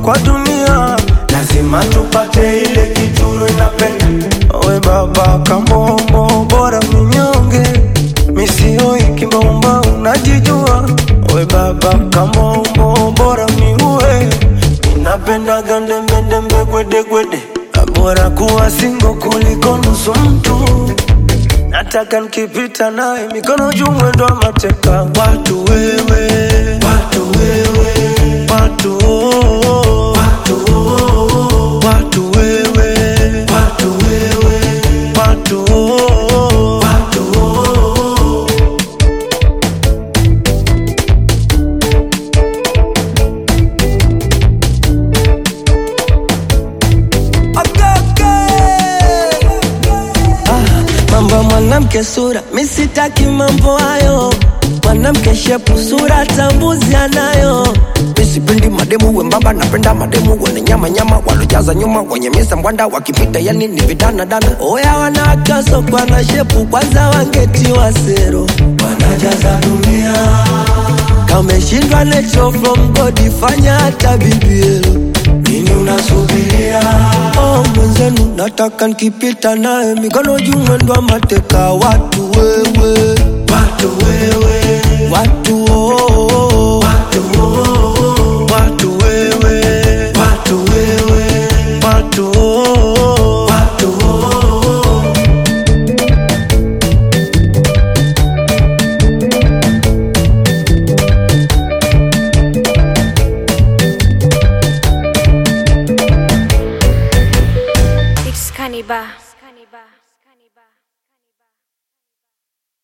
kwa dunia lazima tupate ile kituru inapenda we baba kamombo bora minyonge misioi kimbomba unajijua we baba kamombo bora miue inapenda gandembendembe gwedegwede bora kuwa singo kuliko nusu mtu nataka nikipita naye mikono juu mwendo wa mateka watu wewe watu wewe watu oh, watu oh, watu wewe watu wewe watu oh, watu oh. mambo ya mwanamke sura misitaki mambo hayo mwanamke shepu sura tambuzi anayo misipendi mademu wembamba napenda mademu wenye nyama nyama walojaza nyuma wenye misa mbwanda wakipita yani ni vidana dana oya wanawake kwa na shepu kwanza wangetiwa sero wanajaza dunia kameshindwa nature from god fanya hata bibielo nini unasubiria oh, mwenzenu nataka nikipita naye mikono juu mwendo wa mateka watu wewe watu wewe watu oh, oh, watu oh, watu wewe watu wewe watu oh, watu oh. It's Cannibal.